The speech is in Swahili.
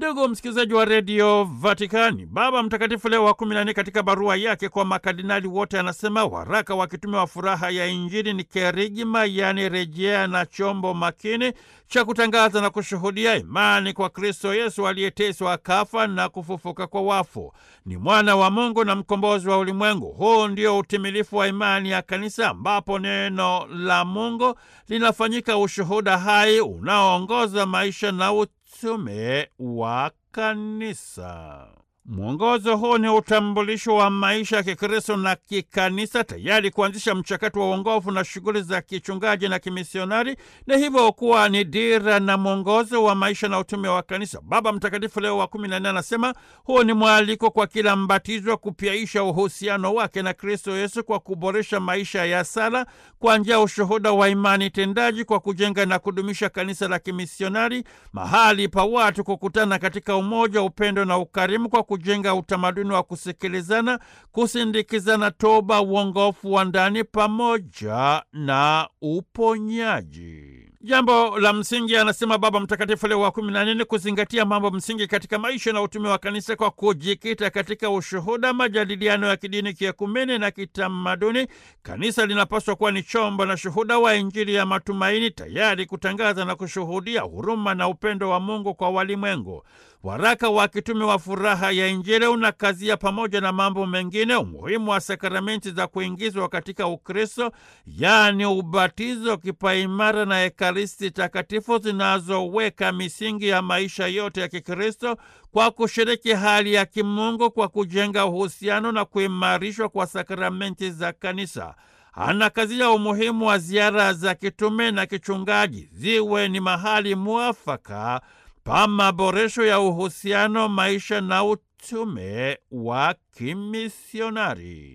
Ndugu msikilizaji wa redio Vatikani, Baba Mtakatifu Leo wa kumi na nne katika barua yake kwa makardinali wote anasema waraka wa kitume wa furaha ya Injili ni kerigma, yaani rejea na chombo makini cha kutangaza na kushuhudia imani kwa Kristo Yesu aliyeteswa akafa na kufufuka kwa wafu. Ni mwana wa Mungu na mkombozi wa ulimwengu. Huu ndio utimilifu wa imani ya Kanisa, ambapo neno la Mungu linafanyika ushuhuda hai unaoongoza maisha na utume wa Kanisa. Mwongozo huu ni utambulisho wa maisha ya Kikristo na kikanisa, tayari kuanzisha mchakato wa uongofu na shughuli za kichungaji na kimisionari, na hivyo kuwa ni dira na mwongozo wa maisha na utume wa kanisa. Baba Mtakatifu Leo wa kumi na nne anasema huu ni mwaliko kwa kila mbatizwa kupyaisha uhusiano wake na Kristo Yesu kwa kuboresha maisha ya sala kwa njia ya ushuhuda wa imani tendaji, kwa kujenga na kudumisha kanisa la kimisionari, mahali pa watu kukutana katika umoja, upendo na ukarimu, kwa kujenga utamaduni wa kusikilizana, kusindikizana toba, uongofu wa ndani pamoja na uponyaji. Jambo la msingi, anasema Baba Mtakatifu Leo wa kumi na nne, kuzingatia mambo msingi katika maisha na utume wa kanisa kwa kujikita katika ushuhuda, majadiliano ya kidini, kiekumene na kitamaduni. Kanisa linapaswa kuwa ni chombo na shuhuda wa Injili ya matumaini, tayari kutangaza na kushuhudia huruma na upendo wa Mungu kwa walimwengu. Waraka wa kitume wa furaha ya Injili unakazia pamoja na mambo mengine umuhimu wa sakramenti za kuingizwa katika Ukristo, yaani ubatizo, kipaimara na Ekaristi Takatifu zinazoweka misingi ya maisha yote ya Kikristo kwa kushiriki hali ya kimungu kwa kujenga uhusiano na kuimarishwa kwa sakramenti za kanisa. Anakazia umuhimu wa ziara za kitume na kichungaji ziwe ni mahali mwafaka pa maboresho ya uhusiano, maisha na utume wa kimisionari.